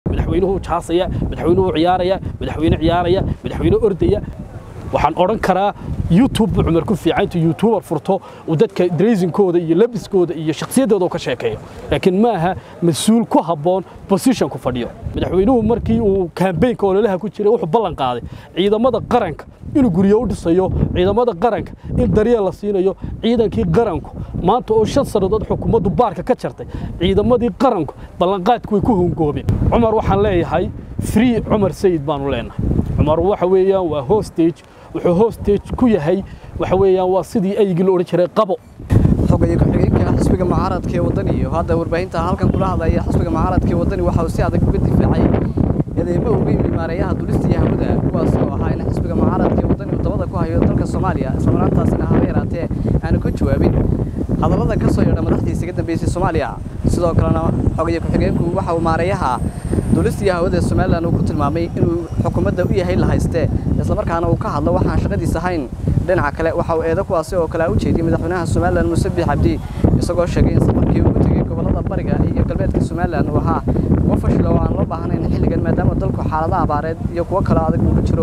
madaxweynuhu jaasaya madaxweynuhu ciyaaraya madaxweyne ciyaaraya madaxweyne ordaya waxaan odhan karaa youtube buu cumar ku fiican intuu youtuber furto uu dadka draysinkooda iyo labiskooda iyo shakhsiyaddooda ka sheekeeyo laakiin ma aha mas-uul ku habboon position ku fadhiyo madaxweynuhu markii uu kaambeynka ololaha ku jiray wuxuu ballan qaaday ciidamada qaranka inuu guryo u dhisayo ciidamada qaranka in daryeel la siinayo ciidankii qaranku maanta oo shan sannadood xukuumaddu baarka ka jartay ciidamadii qaranku ballanqaadku way ku hongoobeen cumar waxaan leeyahay free cumar sayid baanu leenahay cumar waxa weeyaan waa hostage wuxuu hostage ku yahay waxa weeyaan waa sidii aygii la odhan jiray qabo xogaye ku-xigeenka xisbiga mucaaradka ee waddani iyo hadda warbaahinta halkan kula hadlaya xisbiga mucaaradka ee waddani waxa uu si adag uga difaacay eedeymo uga yimid maareeyaha dulista iyo hawada kuwaas oo ahaa in xisbiga mucaaradka ee waddani uu dabada ku hayo dalka soomaaliya islamaraantaasina haba yaraatee aanu ka jawaabin hadallada ka soo yeedha madaxdiisa iga dambeysay soomaaliya sidoo kalena xogaye ku-xigeenku waxa uu maareeyaha dulista iyo hawada somalilan uu ku tilmaamay inuu xukuumadda u yahay la hayste islamarkaana uu ka hadlo waxaan shaqadiis ahayn dhinaca kale waxa uu eedo kuwaasi oo kale u jeediyey madaxweynaha somalilan muuse biix cabdi isagoo sheegay in safarkii uu ku tegey gobollada bariga iyo galbeedka somalilan uu ahaa kuwo fashila oo aan loo baahnayn xilligan maadaama dalku xaalada abaareed iyo kuwo kale adag uu ku jiro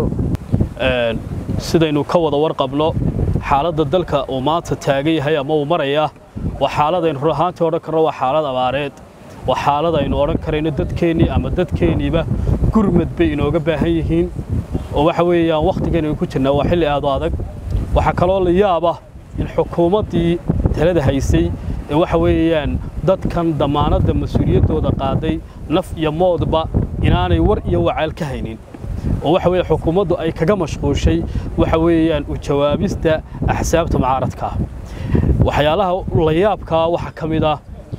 sidaynu ka wada warqabno xaaladda dalka uu maanta taagan yahay ama uu maraya waa xaaladaynu run ahaantii odhan karno waa xaalad abaareed waa xaalad aynu odhan karayno dadkeennii ama dadkeenniiba gurmad bay inooga baahan yihiin oo waxa weeyaan wakhtigaynu ku jirnaa waa xilli aad u adag waxaa kaloo la yaaba in xukuumaddii talada haysay ee waxa weeyaan dadkan dammaanadda mas-uuliyaddooda qaaday naf iyo moodba inaanay war iyo wacaal ka haynin oo waxa weeye xukuumaddu ay kaga mashquushay waxa weeyaan u jawaabista axsaabta mucaaradka ah waxyaalaha la yaabkaa waxaa ka mid ah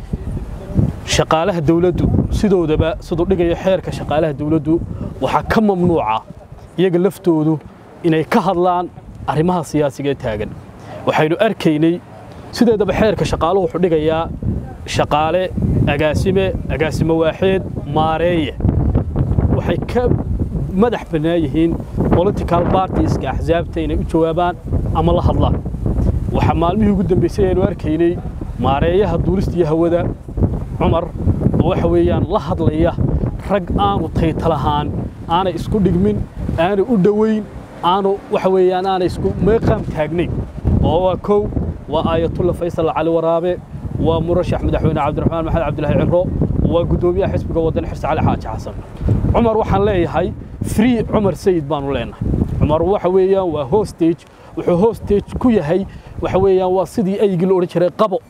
shaqaalaha dawladdu sidoodaba siduu dhigayo xeerka shaqaalaha dawladdu waxaa ka mamnuuca iyaga laftoodu inay ka hadlaan arrimaha siyaasiga ee taagan waxaynu arkaynay sideedaba xeerka shaqaaluhu wuxuu dhigayaa shaqaale agaasime agaasimo waaxeed maareeye waxay ka madax bannaan yihiin political partieska axsaabta inay u jawaabaan ama la hadlaan waxaa maalmihii ugu dambaysay aynu arkaynay maareeyaha duulista iyo hawada cumar oo waxa weeyaan la hadlaya rag aanu taytalahaan aanay isku dhigmin aanay u dhowayn aanu waxa weeyaan aanay isku meeqaam taagnayn oo waa kow waa aayatulla faysal cali waraabe waa murashax madaxweyne cabdiraxmaan maxamed cabdilaahi cimro waa guddoomiyaha xisbiga waddan xirsi cali xaaji xasan cumar waxaan leeyahay free cumar sayid baanu leenahay cumar waxa weeyaan waa hostage wuxuu hostage ku yahay waxa weeyaan waa sidii aygii la odhan jiray qabo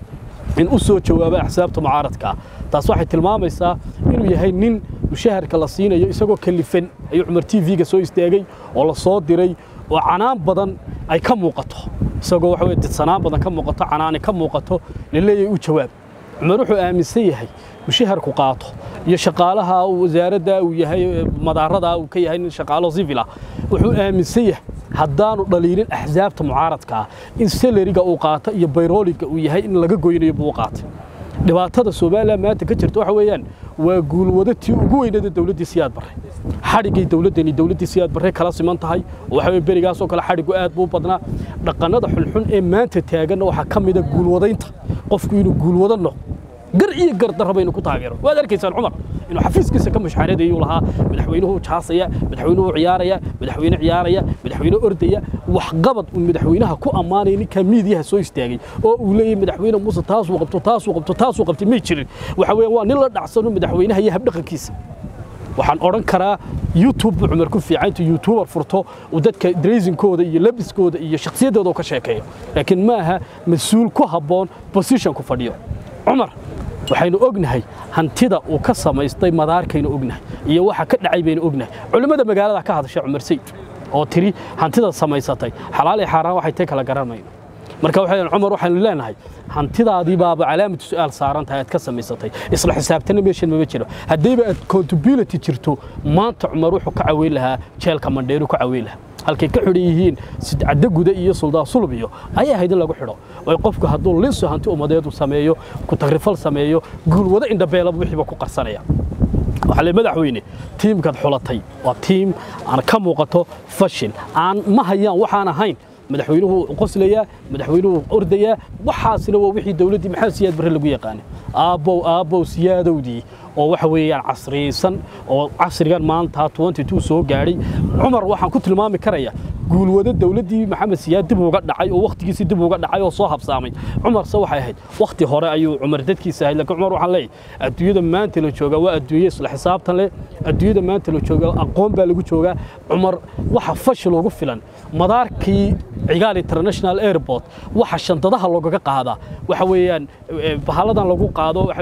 in u soo jawaaba axsaabta mucaaradka taas waxay tilmaamaysaa inuu yahay nin mushaharka la siinayo isagoo kalifan ayuu cumar t v-ga soo istaagay oo la soo diray oo canaan badan ay ka muuqato isagoo waxa weye didsanaan badan ka muuqato canaani ka muuqato laleeyahay u jawaab cumar wuxuu aaminsan yahay mushaharku qaato iyo shaqaalaha wasaaradda uu yahay madaarada uu ka yahay nin shaqaalo civil ah wuxuu aaminsan yahay haddaanu dhaliilin axsaabta mucaaradka ah in salariga uu qaato iyo bayrooliga uu yahay in laga goynayo buu qaatay dhibaatada Soomaaliya maanta ka jirta waxa weeyaan waa guulwada tii ugu weynayd dawladdii siyaad barre xadhigay dawladdani dawladdii siyaad barre kala siman tahay waxa weeye berigaas oo kale xadhigu aad buu badnaa dhaqanada xulxun ee maanta taagan waxa ka mid ah guulwadaynta qofku inuu guulwada noqdo gar iyo gar darraba inuu ku taageero waad arkaysaan cumar inuu xafiiskiisa ka mushaaradayuu lahaa madaxweynuhu jaasaya madaxweynuhu ciyaaraya madaxweyne ciyaaraya madaxweyne ordaya waxqabad uu madaxweynaha ku ammaanaya ninka miidiyaha soo istaagay oo uu leeyahay madaxweyne muuse taasuu qabto taasuu qabto taasuu qabtay may jirin waxa weeyaan waa nin la dhacsano madaxweynaha iyo habdhaqankiisa waxaan odhan karaa youtube buu cumar ku fiican intuu youtuber furto uu dadka draysinkooda iyo labiskooda iyo shakhsiyaddooda ka sheekeeyo laakiin ma aha mas-uul ku habboon position ku fadhiyo cumar waxaynu ognahay hantida uu ka samaystay madaarkaynu ognahay iyo waxa ka dhacay baynu ognahay culimmada magaalada ka hadashay cumar sayid oo tiri hantida samaysatay xalaal iyo xaaraan waxay tay kala garanayno marka waxay cumar waxaanu leenahay hantidaadii baaba calaamatu su'aal saaran tahay aad ka samaysatay isla xisaabtana meeshan maba jiro haddayba aad accountability jirto maanta cumar wuxuu ka caweyn lahaa jeelka mandheeru ka caweyn lahaa halkay ka xidhan yihiin sidcaddo guda iyo suldaan sulub iyo ayay ahayd in lagu xidho oo qofku hadduu linso hanti ummadeedu sameeyo ku tagrifal sameeyo guulwado indhabeelaba wixiiba ku qarsanaya waxaa le madaxweyne tiimkaad xulatay waa tiim aan ka muuqato fashil aan ma hayaan waxaan ahayn madaxweynuhu qoslayaa madaxweynuhu ordayaa waxaasina waa wixii dawladdii maxamed siyaad barre lagu yaqaanay aabbow aabbow siyaadowdii oo waxa weeyaan casriyeysan oo casrigan maanta 22 soo gaadhay cumar waxaan ku tilmaami karaya guulwado dowladdii maxamed siyaad dib uga dhacay oo wakhtigiisii dib uga dhacay oo soo habsaamay cumarse waxay ahayd wakhti hore ayuu cumar dadkiisa ahayd laakiin cumar waxaan leeyahay adduunyada maanta la joogaa waa adduunye isla xisaabtan leh adduunyada maanta la joogaa aqoon baa lagu joogaa cumar waxa fashil ugu filan madaarkii cigaal international airport waxa shandadaha loogaga qaadaa waxa weeyaan bahaladan lagu qaado waxa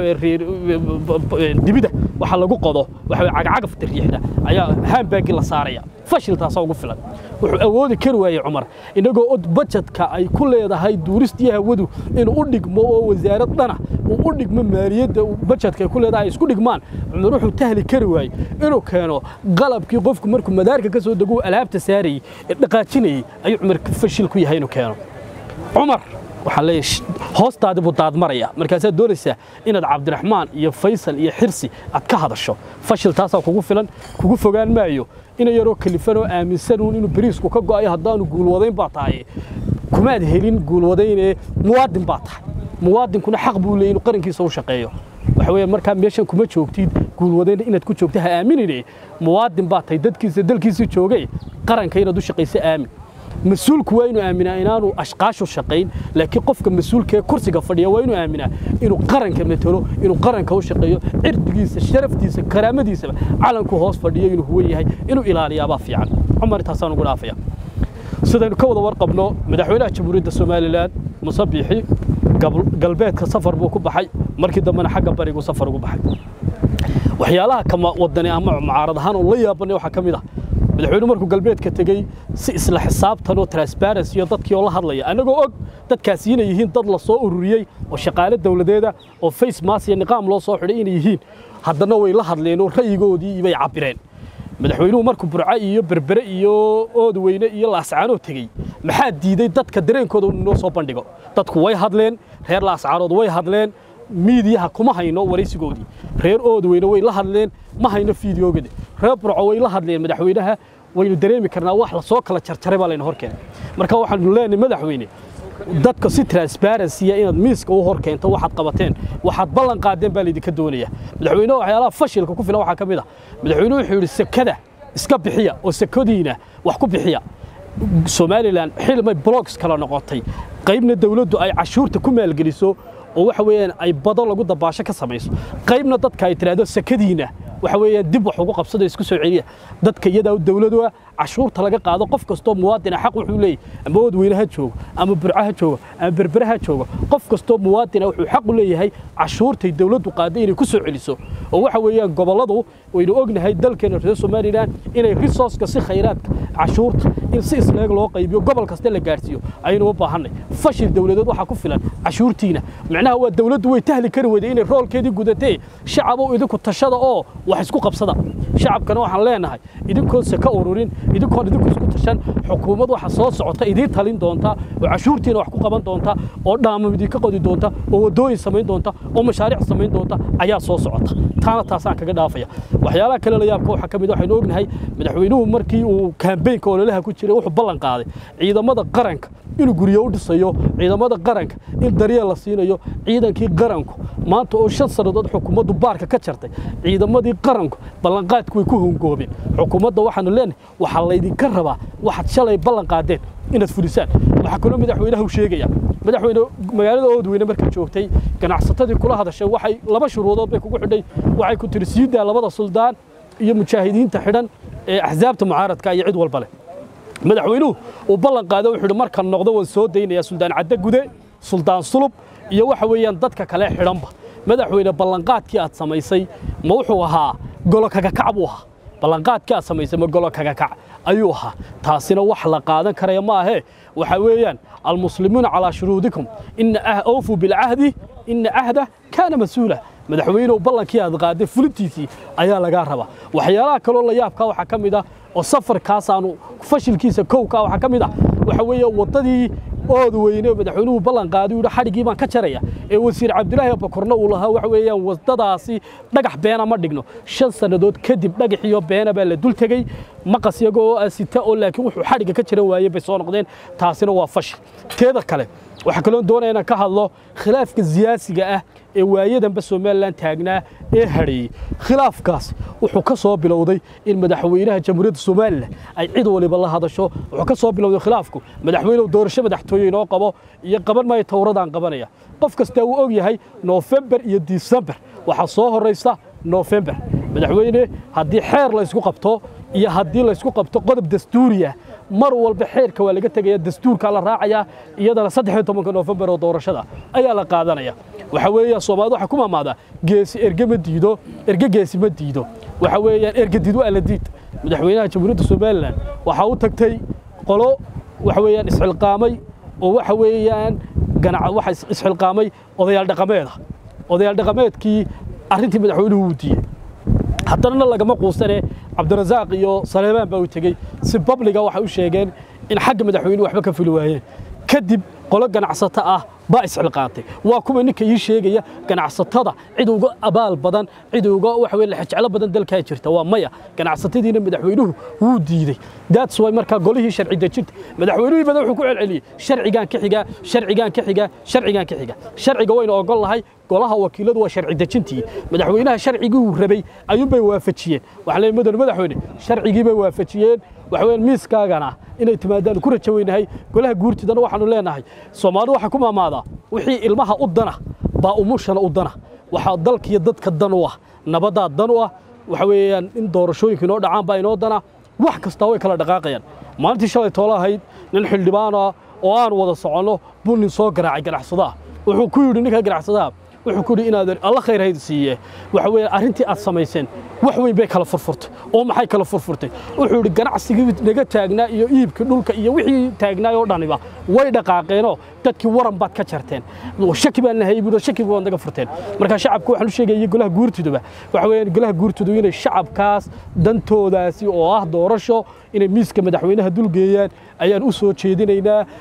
dibida waxa lagu qodo waxa cagacagafta riixda ayaa haambaagi la saaraya fashil taasaa ugu filan wuxuu awoodi kari waayey cumar inagoo od bajetka ay ku leedahay duuristii hawadu inuu u dhigmo oo wasaarad dhana uu u dhigmo maaliyadda bajetka ay ku leedahay isku dhigmaan cumar wuxuu tahli kari waayey inuu keeno qalabkii qofku markuu madaarka ka soo dego alaabta saarayey ee dhaqaajinayey ayuu cumar fashil ku yahay inuu keeno cumar waxaan leeyahay hoostaadi buu daadmaraya markaasaad doonaysaa inaad cabdiraxmaan iyo faysal iyo xirsi aad ka hadasho fashil taasaa kugu filan kugu fogaan maayo ina yaroo kalifan oo aaminsanuun inuu bariisku ka go'ayo haddaanu guulwadayn baa tahay kumaad helin guulwadaynee muwaadin baa tahay muwaadinkuna xaq buu leeyay inuu qarankiisa u shaqeeyo waxa weeye markaa meeshan kuma joogtid guulwadayn inaad ku joogta ha aaminine muwaadin baa tahay dadkiisa dalkiisa joogay qaranka inaad u shaqayso aamin mas-uulku waa inuu aaminaa inaanu ashqaashu shaqayn laakiin qofka mas-uulka ee kursiga fadhiya waa inuu aaminaa inuu qaranka matalo inuu qaranka u shaqeeyo cirdigiisa sharaftiisa karaamadiisaba calanku hoos fadhiyo inuu huwan yahay inuu ilaaliyaabaa fiican cumar intaasaan ugu dhaafaya sidaynu ka wada warqabno madaxweynaha jamhuuriyadda somalilan muse biixi galbeedka safar buu ku baxay markii dambena xagga barigu safar ugu baxay waxyaalaha kama wadani ama mucaarad ahaan oo la yaabanay waxaa ka mid ah madaxweynuhu markuu galbeedka tegey si isla xisaabtan oo transparency iyo dadkii oo la hadlaya annagoo og dadkaasi inay yihiin dad la soo ururiyey oo shaqaale dawladeeda oo face mask iyo niqaam loo soo xidhay inay yihiin haddana way la hadleen oo ra'yigoodii bay cabbireen madaxweynuhu markuu burco iyo berbere iyo oodweyne iyo laascaanoo tegey maxaa diiday dadka dareenkooda inoo soo bandhigo dadku way hadleen reer laascaanood way hadleen miidiyaha kuma hayno waraysigoodii reer oodweyne way la hadleen ma hayno fiidiyoogada reer burco way la hadleen madaxweynaha waynu dareemi karnaa wax lasoo kala jarjaray baa layna hor keenay marka waxaanu leenahay madaxweyne dadka si transparency inaad miiska u hor keento waxaad qabateen waxaad ballan qaadeen baa laydinka doonaya madaxweynuhu waxyaalaha fashilka ku filan waxaa ka mid ah madaxweynuhu wuxuu yidhi sekada iska bixiya oo sekadiina wax ku bixiya somalilan xilmay blocks kala noqotay qaybna dawladdu ay cashuurta ku maalgeliso oo waxa weeyaan ay bado lagu dabaasho ka samayso qaybna dadka ay tiraahdo sekadiina waxa weeyaan dib wax ugu qabsado isku soo celiya dadka iyadaa dawladu ah cashuurta laga qaado qof kastoo muwaadina xaq wuxuu leeyahay ama wadweyne ha joogo ama burco ha joogo ama berbere ha joogo qof kastoo muwaadina wuxuu xaq u leeyahay cashuurtay dawladdu qaaday inay ku soo celiso oo waxa weeyaan gobolladu waynu ognahay dalkeena reer somalilan inay resourceka si khayraadka cashuurta in si isleeg loo qaybiyo gobol kasta la gaarsiiyo ayaynu u baahanay fashil dawladeed waxaa ku filan cashuurtiina macnaha waa dawladdu way tahli kari weyday inay roolkeedii gudatee shacabow idinku tashada oo wax isku qabsada shacabkana waxaan leenahay idinkoonse ka ururin idinkoon idinku isku tashan xukuumad waxa soo socota idiin talin doonta oo cashuurtiina wax ku qaban doonta oo dhaamam idinka qodi doonta oo waddooyin samayn doonta oo mashaariic samayn doonta ayaa soo socota taana taasaan kaga dhaafaya waxyaalaha kale la yaabka waxaa ka mid waxaynu ognahay madaxweynuhu markii uu kaambeynka ololaha ku jiray wuxuu ballan qaaday ciidamada qaranka inuu guryo u dhisayo ciidamada qaranka in daryeel la siinayo ciidankii qaranku maanta oo shan sannadood xukuumaddu baarka ka jartay ciidamadii qaranku ballanqaadku way ku hongoobeen xukuumadda waxaanu leenahay waxaa laydinka rabaa waxaad shalay ballan qaadeen inaad fulisaan waxaa kaloo madaxweynaha u sheegaya madaxweyne magaalada oodweyne markay joogtay ganacsatadii kula hadashay waxay laba shuruudood bay kugu xidhay waxay ku tiri siidaa labada suldaan iyo mujaahidiinta xidhan ee axsaabta mucaaradka iyo cid walba leh madaxweynuhu uu ballan qaado wuxuu yidhi markaan noqdo waan soo daynayaa suldaan cadde gude suldaan sulub iyo waxa weeyaan dadka kale xidhanba madaxweyne ballanqaadkii aad samaysay ma wuxuu ahaa golo kagakac buu ahaa ballanqaadkii aad samaysay ma golo kagakac ayuu ahaa taasina wax la qaadan karaya ma ahee waxa weeyaan almuslimuuna calaa shuruudikum ina awfuu bilcahdi ina cahda kaana mas-uula madaxweynuhu ballankii aad qaaday fulintiisii ayaa lagaa rabaa waxyaalaha kaloo la yaabkaa waxaa ka mid ah oo safarkaasaanu fashilkiisa kowkaa waxaa ka mid ah waxa weeye waddadii ood weyne madaxweynuhu ballan qaaday yidhi xadhiggii baan ka jaraya ee wasiir cabdilaahi abakorna uu lahaa waxa weeyaan waddadaasi dhagax beena ma dhigno shan sannadood kadib dhagaxiyo beena baa la dul tegey maqas iyagoo sita oo laakiin wuxuu xadhigga ka jaran waayey bay soo noqdeen taasina waa fashil teeda kale waxaa kaloo doonaya inaan ka hadlo khilaafka siyaasiga ah ee waayadanba somalilan taagnaa ee hadheeyey khilaafkaas wuxuu ka soo bilowday in madaxweynaha jamhuuriyadda somalilan ay cid waliba la hadasho wuxuu ka soo bilowday khilaafku madaxweynuhu doorasho madaxtooye inoo qabo iyo qaban maayo towradaan qabanaya qof kastaa uu og yahay noofembar iyo disembar waxaa soo horaysa noofembar madaxweyne haddii xeer laysku qabto iyo haddii laysku qabto qodob dastuuriya mar walba xeerka waa laga tegaya dastuurkaa la raacayaa iyadana saddex iyo tobanka noofembar oo doorashada ayaa la qaadanaya waxa weeya soomaalida waxaa ku maamaadaa geesi erge ma diido erge geesi ma diido waxa weeyaan erge diid waa la diid madaxweynaha jamhuuriyadda somalilan waxaa u tagtay qolo waxa weeyaan isxilqaamay oo waxa weeyaan ganaca waxa isxilqaamay odayaal dhaqameeda odayaal dhaqameedkii arrintii madaxweynuhu wuu diiyey haddana lagama quusane cabdirasaaq iyo saleebaan baa u tegey si babliga waxay u sheegeen in xagga madaxweynuhu waxba ka fuli waayeen kadib qolo ganacsato ah baa isxilqaantay waa kuwa ninka ii sheegaya ganacsatada cid uga abaal badan cid uga waxa weeye lexjeclo badan dalkaa jirta waa maya ganacsatadiina madaxweynuhu wuu diiday that's why markaa golihii sharci dejinta madaxweynuhii badan wuxuu ku celceliyey sharcigaan ka xigaa sharcigaan ka xigaa sharcigaan ka xiga sharciga waynu ogol lahay golaha wakiiladu waa sharci dejintii madaxweynaha sharcigii uu rabay ayuunbay waafajiyeen waxaa leeyahay mudane madaxweyne sharcigii bay waafajiyeen waxa weeyaan miiskaagana inay timaadaan ku rajo weynahay golaha guurtidana waxaanu leenahay soomaalidu waxaa ku maamaadaa wixii ilmaha u dana baa umushana u dana waxaa dalkiyo dadka dan u ah nabadaa dan u ah waxa weeyaan in doorashooyinka inoo dhacaan baa inoo dana wax kastaa way kala dhaqaaqayaan maalintii shalay toolo ahayd nin xildhibaan ah oo aan wada soconno buu nin soo garaacay ganacsadaha wuxuu ku yidhi ninka ganacsadaha wuxuu ku yidhi inaad alla khayr hayd siiye waxa weeye arrintii aad samayseen wax weyn bay kala furfurtay oo maxay kala furfurtay wuxuu yidhi ganacsigii naga taagnaa iyo iibkii dhulka iyo wixii taagnaay oo dhaniba way dhaqaaqeenoo dadkii waran baad ka jarteen shaki baan nahay budo shaki baad naga furteen marka shacabku waxaan u sheegayay golaha guurtiduba waxa weeyaan golaha guurtidu inay shacabkaas dantoodaasi oo ah doorasho inay miiska madaxweynaha dulgeeyaan ayaan u soo jeedinaynaa